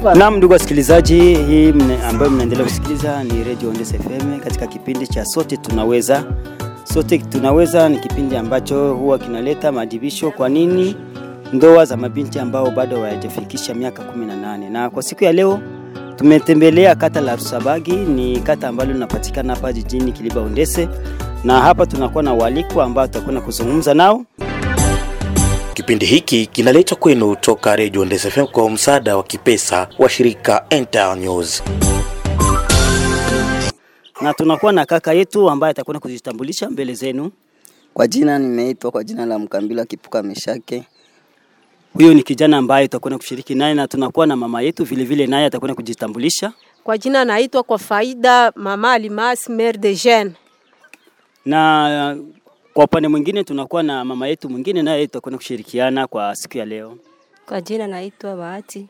Naam, ndugu wasikilizaji, hii mne, ambayo mnaendelea kusikiliza ni Radio Ondes FM katika kipindi cha Sote Tunaweza. Sote Tunaweza ni kipindi ambacho huwa kinaleta maadhibisho kwa nini ndoa za mabinti ambao bado hawajafikisha miaka 18. Na kwa siku ya leo tumetembelea kata la Rusabagi, ni kata ambalo linapatikana hapa jijini Kiliba Ondese, na hapa tunakuwa na waalikwa ambao tutakwenda kuzungumza nao Kipindi hiki kinaletwa kwenu toka Radio Ndese FM kwa msaada wa kipesa wa shirika Enter News. na tunakuwa na kaka yetu ambaye atakwenda kujitambulisha mbele zenu. Kwa jina nimeitwa kwa jina la Mkambila Kipuka Meshake. Huyo ni kijana ambaye tutakwenda kushiriki naye, na tunakuwa na mama yetu vile vile, naye atakwenda kujitambulisha. Kwa jina naitwa kwa faida Mama Alimas Mère de Jeune. na kwa upande mwingine tunakuwa na mama yetu mwingine naye tutakwenda kushirikiana kwa siku ya leo. Kwa jina naitwa Bahati.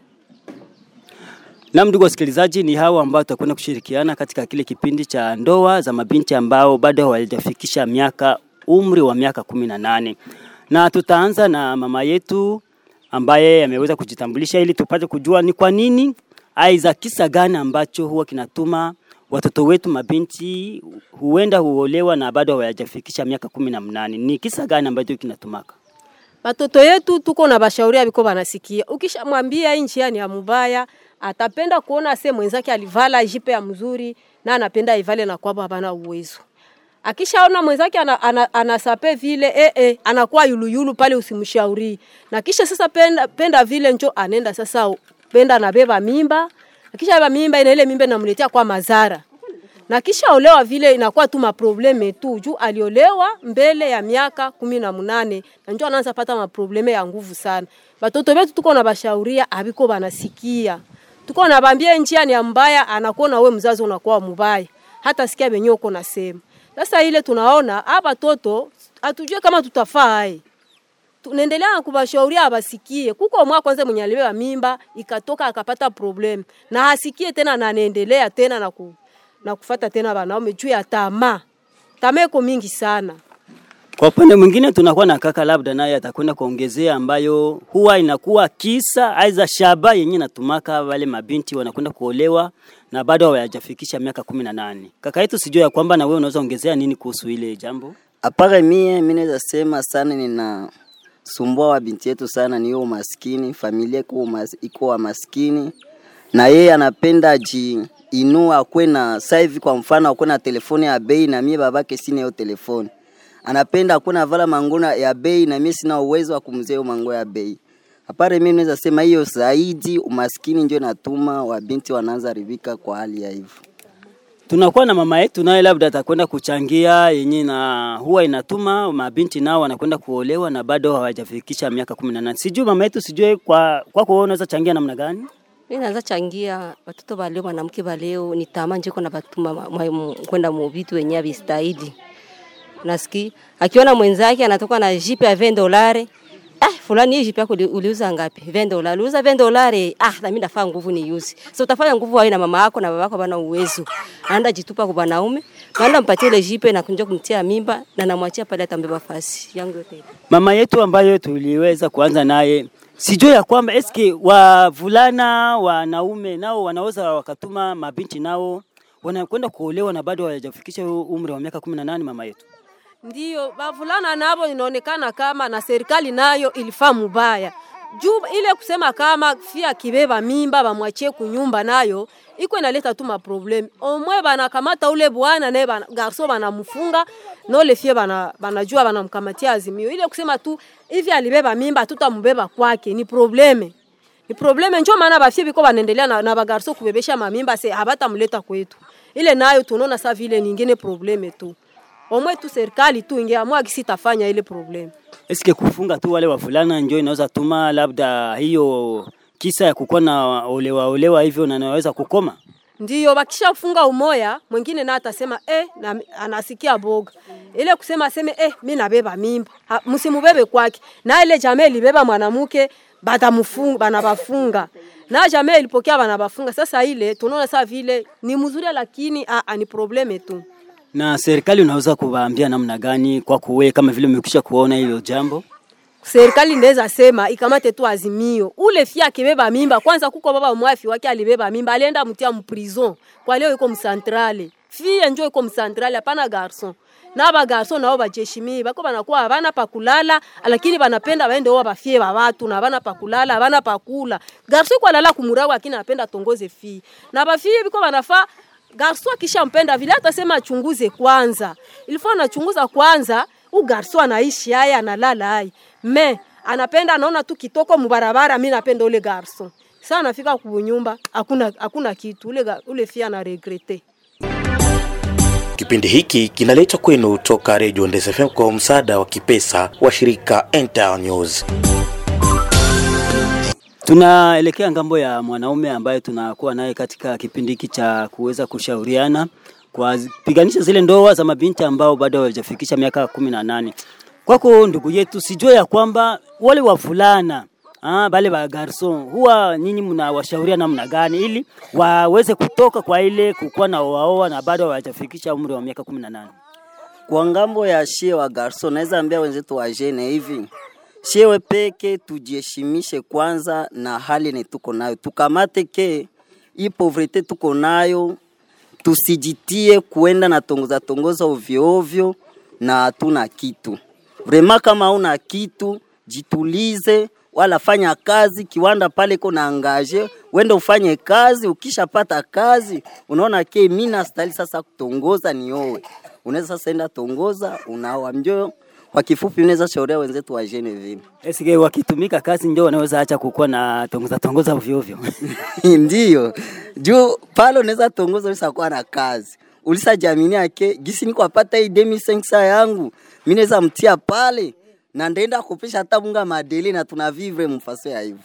Na ndugu wasikilizaji, ni hawa ambao tutakwenda kushirikiana katika kile kipindi cha ndoa za mabinti ambao bado hawajafikisha miaka umri wa miaka kumi na nane na tutaanza na mama yetu ambaye ameweza kujitambulisha ili tupate kujua ni kwa nini aiza kisa gani ambacho huwa kinatuma watoto wetu mabinti huenda huolewa na bado hawajafikisha miaka kumi na mnane. Ni kisa gani ambacho kinatumaka? Batoto yetu tuko na bashauria biko banasikia. Ukishamwambia hii njia ni ya mubaya, atapenda kuona se mwenzake alivala jipe ya mzuri na anapenda ivale na kwamba hapana uwezo. Akishaona mwenzake ana, ana, anasape vile eh, eh, anakuwa yuluyulu pale, usimshauri na kisha sasa penda, penda vile njo anenda sasa penda anabeba mimba, akisha beba mimba ile ile mimba inamletea kwa madhara na kisha olewa vile inakuwa tu maprobleme tu juu aliolewa mbele ya miaka kumi na munane na njo anaanza pata maprobleme ya nguvu sana. Batoto betu tuko na bashauria abiko banasikia, tuko na bambia njia ni ya mbaya, anakuona we mzazi unakuwa mubaya, hata sikia benye uko nasema. Sasa ile tunaona hapa toto atujue kama tutafaa hai tunaendelea na kubashauria abasikie. Kuko mwa kwanza mwenye alibeba mimba ikatoka akapata problem na hasikie tena na anaendelea tena na ku, na kufata tena wanaume juu ya tamaa. Tamaa iko mingi sana. Kwa upande mwingine tunakuwa na kaka labda naye atakwenda kuongezea ambayo huwa inakuwa kisa aiza shaba yenye natumaka wale mabinti wanakwenda kuolewa na bado hawajafikisha miaka kumi na nane. Kaka yetu sijua ya kwamba na wewe unaweza ongezea nini kuhusu ile jambo? Apare mie mimi naweza sema sana nina sumbua wa binti yetu sana ni hiyo umaskini, familia iko umas- iko wa maskini na yeye anapenda ji inua akwe na sasa hivi kwa mfano akwe na telefoni ya bei na mie babake sina hiyo telefoni. Anapenda akwe na vala mangona ya bei na mie sina uwezo wa kumzea hiyo mango ya bei. Apare mimi naweza sema hiyo zaidi umaskini ndio natuma wabinti wanaanza ribika kwa hali ya hivyo. Tunakuwa na mama yetu naye labda atakwenda kuchangia yenye na huwa inatuma mabinti nao wanakwenda kuolewa na bado hawajafikisha miaka kumi na nane. Sijui mama yetu, sijui kwa kwako wewe unaweza changia namna gani? Mimi naweza changia watoto ba leo, mwanamke ba leo ni tamaa njiko na batuma ma- ma- mu- kwenda mu vitu wenye havistahili. Nasiki akiona mwenzake anatoka na jipe ya 20 dolari Ah, fulani hii jipe yako uli- uliuza ngapi? 20 dolari. Uliuza 20 dolari. Ah, na mimi nafaa nguvu ni use. So utafanya nguvu wewe na mama yako na baba yako bana uwezo. Anaenda jitupa kwa wanaume. Anaenda mpatie ile jipe na kunja kumtia mimba na namwachia pale atambeba fasi yangu yote. Mama yetu ambayo tuliweza kuanza naye, sijui ya kwamba eske wavulana wanaume nao wanaweza wakatuma mabinti nao wanakwenda kuolewa na bado hawajafikisha huo umri wa miaka kumi na nane mama yetu. Ndiyo, bavulana nabo inaonekana kama na serikali nayo ilifaa mubaya juu ile kusema kama fia kibeba mimba bamwachie kunyumba nayo iko inaleta tu maprobleme. Omwe banakamata ule bwana naye bana, garso banamfunga nole fie bana, banajua banamkamatia azimio. Ile kusema tu hivi alibeba mimba tutamubeba kwake ni probleme ni probleme, njo maana bafie biko banaendelea na, na bagarso kubebesha mamimba se habatamleta kwetu. Ile nayo tunaona sa vile nyingine probleme tu omwe tu serikali tu ingeamua kisitafanya ile problem. Eske kufunga tu wale wavulana ndio inaweza tuma labda hiyo kisa ya kukuwa na olewa olewa hivyo na naweza kukoma? Ndiyo bakishafunga umoya, mwingine na atasema eh, na, anasikia boga ile kusema aseme eh, mi nabeba mimba, Ha, msimubebe kwake. Na ile jamaa ilibeba mwanamke batamufunga, banabafunga na jamaa ilipokea banabafunga. Sasa ile tunaona saa vile ni mzuri, lakini a, a, ni probleme tu. Na serikali unaweza kuwaambia namna gani kwa kuwe kama vile umekwisha kuona hilo jambo? serikali ndeza sema ikamate tu azimio ule fia akibeba mimba kwanza kuko baba mwafi wake alibeba mimba alienda mtia mprison kwa leo iko msantrale fie njo iko msantrale hapana garson na ba garson nao bajeshimi bako banakuwa habana pa kulala lakini banapenda baende wao bafie ba watu na habana pa kulala habana pa kula garson kwa lala kumurawa lakini anapenda tongoze fie na bafie biko banafaa garso akishampenda vile atasema achunguze kwanza ilifo anachunguza kwanza u garso anaishi haya analala haya me anapenda anaona tu kitoko mubarabara mi napenda ule garso sa anafika kunyumba hakuna hakuna kitu ule, ga- ule fia ana regrete Kipindi hiki kinaletwa kwenu toka Radio Ndese FM kwa msaada wa kipesa wa shirika Enter News. Tunaelekea ngambo ya mwanaume ambaye tunakuwa naye katika kipindi hiki cha kuweza kushauriana kwa zi- piganisha zile ndoa za mabinti ambao bado hawajafikisha miaka kumi na nane. Kwako ndugu yetu, sijue ya kwamba wale wavulana ah, bale ba garson huwa nyinyi mnawashauria namna gani ili waweze kutoka kwa ile kukuwa na waoa na bado hawajafikisha umri wa miaka kumi na nane? Kwa ngambo ya shie wa garso, naweza ambia wenzetu wa jene hivi, shiewe peke tujiheshimishe kwanza na hali ni tuko nayo, tukamate ke hii povrete tuko nayo, tusijitie kuenda na tongoza tongoza ovyo ovyo na hatuna kitu. Vrema, kama hauna kitu jitulize, wala fanya kazi kiwanda pale iko na angaje, wende ufanye kazi. Ukishapata kazi, unaona ke mimi nastahili sasa kutongoza niowe, unaweza sasa enda tongoza, unaoa mjo. Kwa kifupi, unaweza shauria wenzetu wa jene vile Esike wakitumika kazi ndio wanaweza acha kukuwa na tongoza tongoza ovyo ovyo. Ndiyo, juu pale unaweza tongoza ulisakuwa na kazi ulisajamini yake gisi niko apata hii demi sensa yangu mimi naweza mtia pale na ndaenda kupisha hata bunga madeli na tuna vivre mfaso ya hivyo.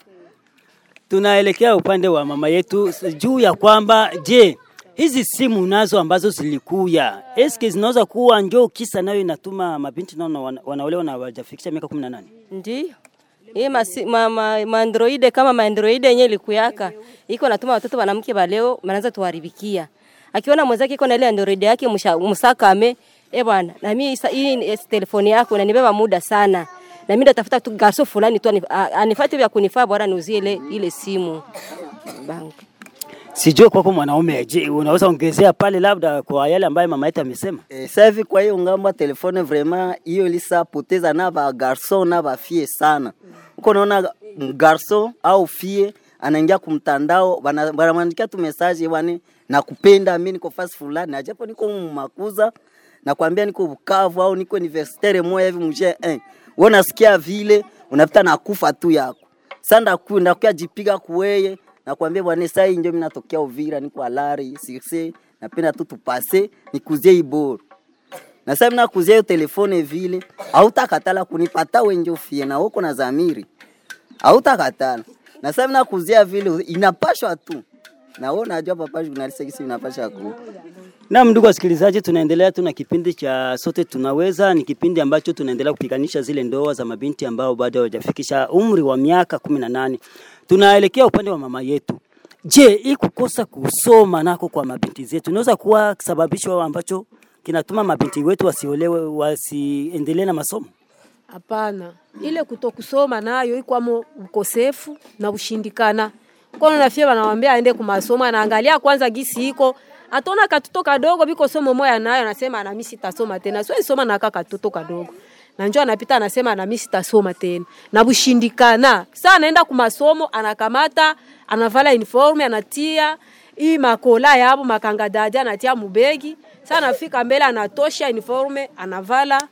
Tunaelekea upande wa mama yetu s- juu ya kwamba je, hizi simu nazo ambazo zilikuya eske zinaweza kuwa njoo kisa nayo inatuma mabinti nao wana- wanaolewa na hawajafikisha miaka 18? Ndiyo. Hii masi, ma, ma, maandroide kama maandroide yenye likuyaka iko natuma watoto wanamke baleo manaanza tuharibikia. Akiona mwenzake iko na ile android yake msha- msakame, eh bwana, na mimi isa- hii ni- eh, telefoni yako inanibeba muda sana. Na mimi ndatafuta tu garso fulani tu anif- a- anifuate vya kunifaa bora niuzie ile ile simu. Bank. Sijue kwako mwanaume, je, unaweza ongezea pale labda kwa yale ambayo mama yetu amesema? E, sasa hivi kwa hiyo ngambo ya telefone vraiment hiyo ilisa poteza na ba garson na ba fie sana. Uko naona garson au fie anaingia kumtandao bana- banamwandikia tu message bwana nakupenda mimi niko fasi fulani na japo niko makuza nakwambia niko Bukavu au niko universitaire moja hivi mje eh. Wewe unasikia vile unapita na kufa tu yako. Sasa ndaku ndakuya jipiga kuweye nakwambia bwana sasa hii ndio mimi natokea Uvira niko alari sirse napenda tu tupase nikuzie iboro na sasa mimi nakuzia hiyo telefone vile hautakatala kunipata wenje ufie na uko na zamiri hautakatala na sasa mimi nakuzia vile inapashwa tu na wewe unajua papa journalist kisi inapasha ku Naam, ndugu wasikilizaji, tunaendelea tu na kipindi cha sote tunaweza. Ni kipindi ambacho tunaendelea kupiganisha zile ndoa za mabinti ambao bado hawajafikisha umri wa miaka kumi na nane. Tunaelekea upande wa mama yetu. Je, hii kukosa kusoma nako kwa mabinti zetu inaweza kuwa sababisho ambacho kinatuma mabinti wetu wasiolewe, wasiendelee na masomo? Hapana, ile kutokusoma nayo ikwamo ukosefu na ushindikana. Kono na fie wanawambia aende kumasomo, anaangalia kwanza gisi iko atona katoto kadogo biko somo moya nayo, anasema na mimi sitasoma tena, siwezi soma na kaka katoto kadogo na njoo anapita anasema na mimi sitasoma tena, na bushindikana. Sasa anaenda kumasomo, anakamata anavala uniform, anatia hii makola yabo makanga dada anatia mubegi. Sasa anafika mbele anatosha uniform, anavala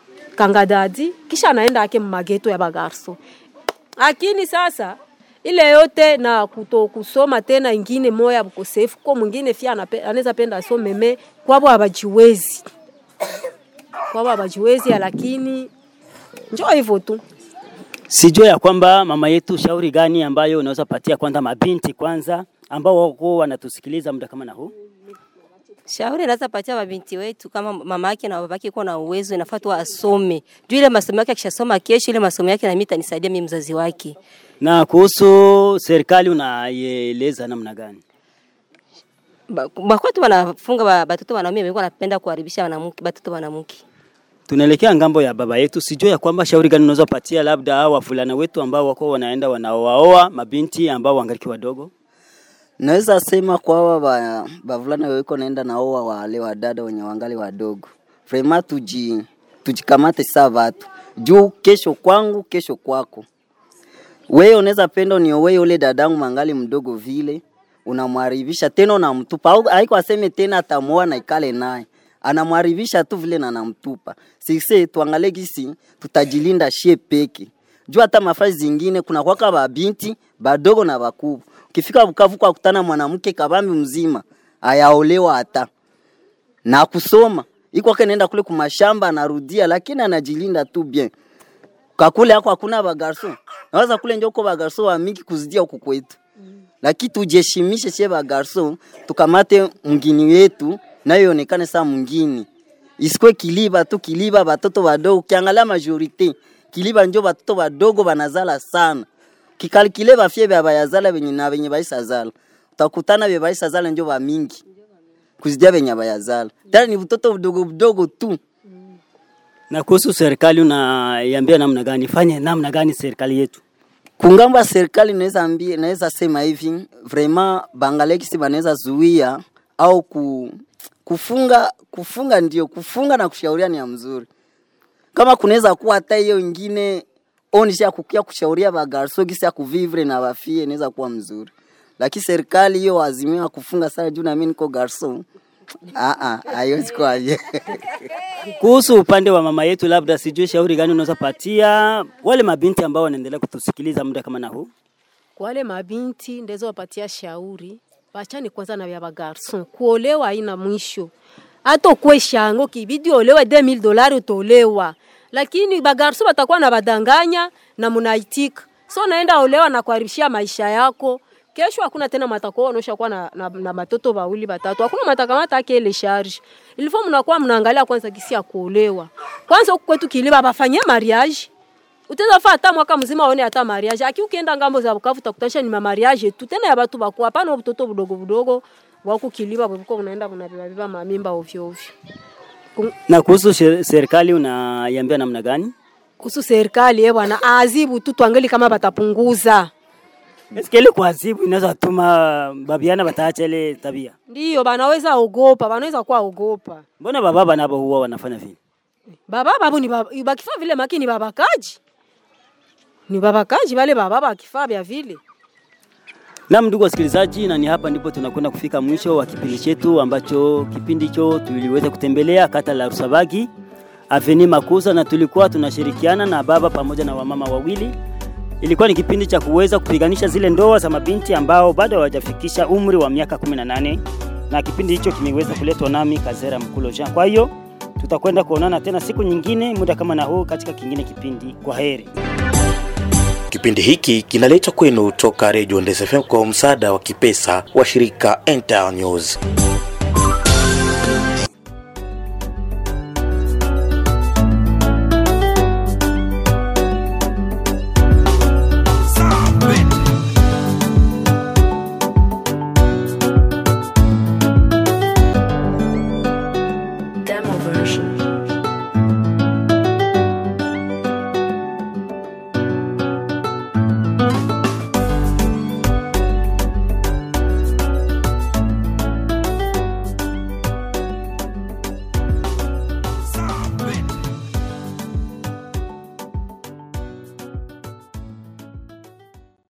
kangadadi kisha anaenda ake mageto ya bagarso. Lakini sasa ile yote na kuto kusoma tena ingine moya bukosefu kwa mwingine fia anape- anaweza penda asome me kwabo habajiwezi kwabo habajiwezi, lakini njoo hivyo tu. Sijue ya kwamba mama yetu, shauri gani ambayo unaweza patia kwanza mabinti kwanza ambao wako wanatusikiliza muda kama na huu? Shauri naweza patia mabinti wetu kama mama yake na baba yake iko na uwezo, inafaa tu asome. Juu ile masomo yake akishasoma kesho, ile masomo yake na mimi itanisaidia mimi mzazi wake. Na kuhusu serikali unaieleza namna gani? Ba- Bakwatu wanafunga ba- batoto wanaume wengi wanapenda kuharibisha wanamke batoto wanamke. Tunaelekea ngambo ya baba yetu, sijui ya kwamba shauri gani unaweza patia labda hao wavulana wetu ambao wako wanaenda wanaoaoa mabinti ambao wangaliki wadogo. Naweza sema kwa hawa ba- bavulana weko naenda na oa wale wadada wenye wangali wadogo, vrema tuji tujikamate saa vatu juu kesho kwangu, kesho kwako. Wewe unaweza penda uniowe ule dadangu mangali mdogo vile, unamwaribisha tena unamtupa, au haiko aseme tena atamuoa na ikale naye, anamwaribisha tu vile na namtupa. Sisi tuangalie gisi tutajilinda shie peke juu hata mafasi zingine kuna kwaka babinti badogo na bakubwa. Ukifika Bukavu kwa kutana mwanamke kabambi mzima ayaolewa hata na kusoma iko kwake nenda kule kumashamba anarudia, lakini anajilinda tu bien. Kakule yako hakuna bagarso, naweza kule ndio uko bagarso wa mingi kuzidia huku kwetu, lakini tujeshimishe che bagarso, tukamate mgini wetu nayo ionekane saa mngini, isikwe kiliba tu kiliba batoto badogo. Ukiangalia majorite kiliba njo batoto badogo banazala sana, kikalikile bafye bya bayazala benye na benye baisa zala, utakutana bya baisa zala njo ba mingi kuzidia benye bayazala, tena ni butoto budogo budogo tu. Na kuhusu serikali unaiambia namna gani, fanye namna gani serikali yetu? Kungamba serikali naweza ambia, naweza sema hivi vraiment bangalekisi banaweza zuia au ku, kufunga kufunga, ndio kufunga na kushauria ni ya mzuri. Kama kunaweza kuwa hata hiyo ingine onisha kukia kushauria bagarso gisi ya kuvivre na bafie inaweza kuwa mzuri, lakini serikali hiyo azimia kufunga sana juu na mimi niko garso ah ah, haiwezi kuwa je. Kuhusu upande wa mama yetu, labda sijui shauri gani unaweza patia wale mabinti ambao wanaendelea kutusikiliza muda kama na huu? Kwa wale mabinti ndeza wapatia shauri, wachani kwanza na vya bagarson. Kuolewa haina mwisho, hata ukwe shango kibidi olewe 2000 dolari utolewa, lakini bagarson batakuwa na badanganya na munaitika, so naenda olewa na kuharibishia maisha yako kesho hakuna tena matako onosha kuwa na, na, na matoto wawili batatu, hakuna matakamata ake ile charge ilifo. Mnakuwa mnaangalia kwanza kisi ya kuolewa kwanza. Huku kwetu Kiliba bafanyia mariage utaweza faa hata mwaka mzima aone hata mariage. Aki ukienda ngambo za Bukavu utakutanisha ni mariage tu tena ya watu bakubwa, hapana mtoto budogo budogo wako Kiliba bwiko unaenda unabeba beba mamimba ovyo ovyo. Na kuhusu she- serikali unaiambia namna gani? Kuhusu serikali eh bwana, azibu tu tuangalie kama batapunguza Eske ile kuadhibu inaweza tuma babiana bataacha ile tabia? Ndiyo, banaweza ogopa, banaweza kuwa ogopa. Mbona bababa nabo huwa wanafanya vile? Baba babu ni baba, bakifaa vile maki ni babakaji. Ni babakaji wale baba bakifaa vya vile. Naam, ndugu wasikilizaji, na ni hapa ndipo tunakwenda kufika mwisho wa kipindi chetu ambacho kipindi hicho tuliweza kutembelea kata la Rusabagi Aveni Makuza, na tulikuwa tunashirikiana na baba pamoja na wamama wawili. Ilikuwa ni kipindi cha kuweza kupiganisha zile ndoa za mabinti ambao bado hawajafikisha umri wa miaka 18 na kipindi hicho kimeweza kuletwa nami Kazera Mkulo Jean. Kwa hiyo tutakwenda kuonana tena siku nyingine muda kama na huu katika kingine kipindi. Kwa heri. Kipindi hiki kinaletwa kwenu toka Radio Ndese FM kwa msaada wa kipesa wa shirika Enter News.